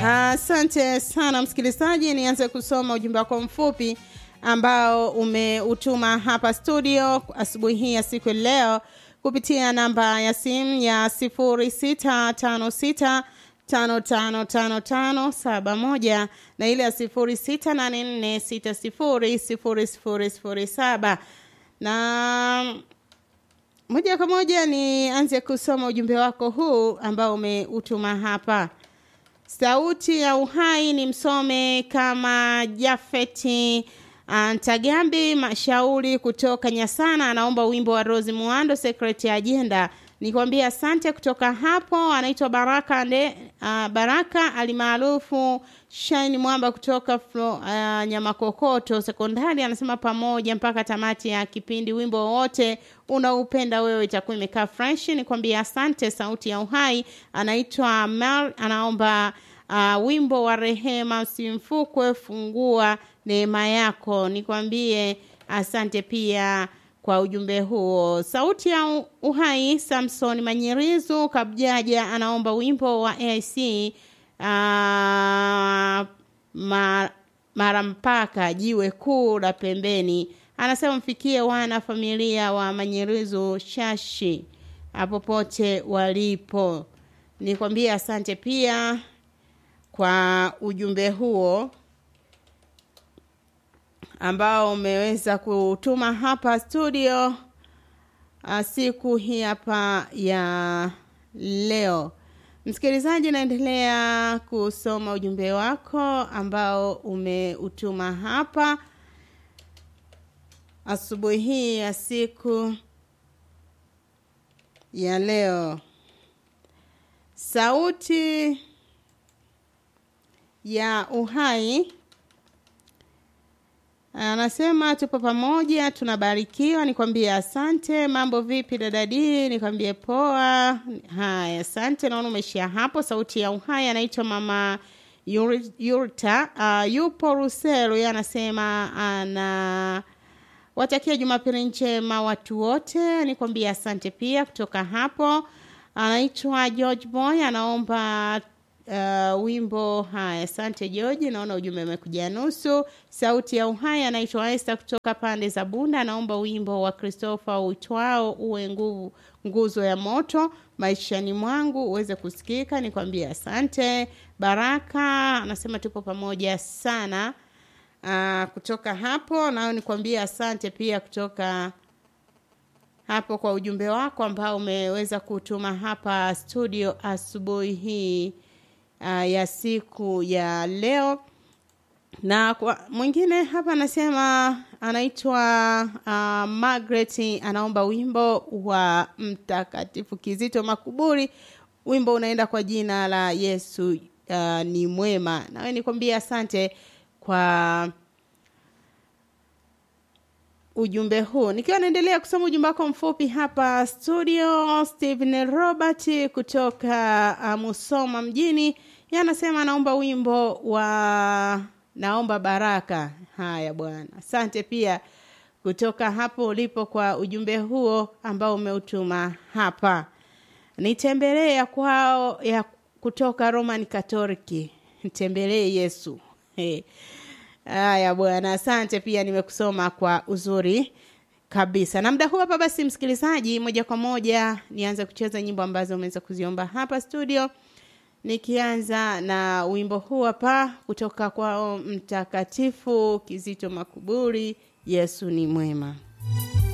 Asante sana msikilizaji, nianze kusoma ujumbe wako mfupi ambao umeutuma hapa studio asubuhi hii ya siku ya leo kupitia namba ya simu ya sifuri sita tano sita tano tano tano tano saba moja na ile ya sifuri sita nane nne sita sifuri sifuri sifuri sifuri saba na moja kwa moja nianze kusoma ujumbe wako huu ambao umeutuma hapa sauti ya uhai ni msome kama jafeti Ntagambi Mashauri kutoka Nyasana anaomba wimbo wa Rose Muando Secret Agenda. Nikwambia asante kutoka hapo. Anaitwa Baraka nde, uh, Baraka alimaarufu Shine Mwamba kutoka Flo, uh, Nyamakokoto Sekondari anasema pamoja mpaka tamati ya kipindi. Wimbo wote unaupenda wewe itakuwa imekaa fresh. Nikwambia asante. Sauti ya uhai anaitwa Mel anaomba uh, wimbo wa rehema usimfukwe fungua neema yako nikwambie asante pia kwa ujumbe huo sauti ya uhai samson manyerizu kabjaja anaomba wimbo wa aic uh, ma, mara mpaka jiwe kuu la pembeni anasema mfikie wana familia wa manyerizu shashi popote walipo nikwambie asante pia kwa ujumbe huo ambao umeweza kutuma hapa studio uh, siku hii hapa ya leo msikilizaji naendelea kusoma ujumbe wako ambao umeutuma hapa asubuhi hii ya siku ya leo sauti ya uhai anasema tupo pamoja tunabarikiwa nikwambie asante mambo vipi dadadi nikwambie poa haya asante naona umeishia hapo sauti ya uhai anaitwa mama yurta uh, yupo ruselu ye anasema ana watakia jumapili njema watu wote nikwambie asante pia kutoka hapo anaitwa george boy anaomba uh, wimbo haya asante george naona ujumbe umekuja nusu sauti ya uhai anaitwa esta kutoka pande za bunda anaomba wimbo wa christopher uitwao uwe nguvu nguzo ya moto maishani mwangu uweze kusikika nikwambie asante baraka anasema tupo pamoja sana uh, kutoka hapo nao nikwambie asante pia kutoka hapo kwa ujumbe wako ambao umeweza kutuma hapa studio asubuhi hii uh, ya siku ya leo na kwa mwingine hapa anasema anaitwa uh, Margaret anaomba wimbo wa mtakatifu Kizito Makuburi wimbo unaenda kwa jina la Yesu uh, ni mwema nawe nikwambia asante kwa ujumbe huu nikiwa naendelea kusoma ujumbe wako mfupi hapa studio stephen robert kutoka uh, musoma mjini anasema anaomba wimbo wa naomba baraka haya bwana asante pia kutoka hapo ulipo kwa ujumbe huo ambao umeutuma hapa nitembelee ya kwao ya kutoka roman katoliki nitembelee yesu hey. Haya bwana, asante pia nimekusoma kwa uzuri kabisa. Na muda huu hapa basi, msikilizaji, moja kwa moja nianze kucheza nyimbo ambazo umeweza kuziomba hapa studio, nikianza na wimbo huu hapa kutoka kwao Mtakatifu Kizito Makuburi, Yesu ni mwema.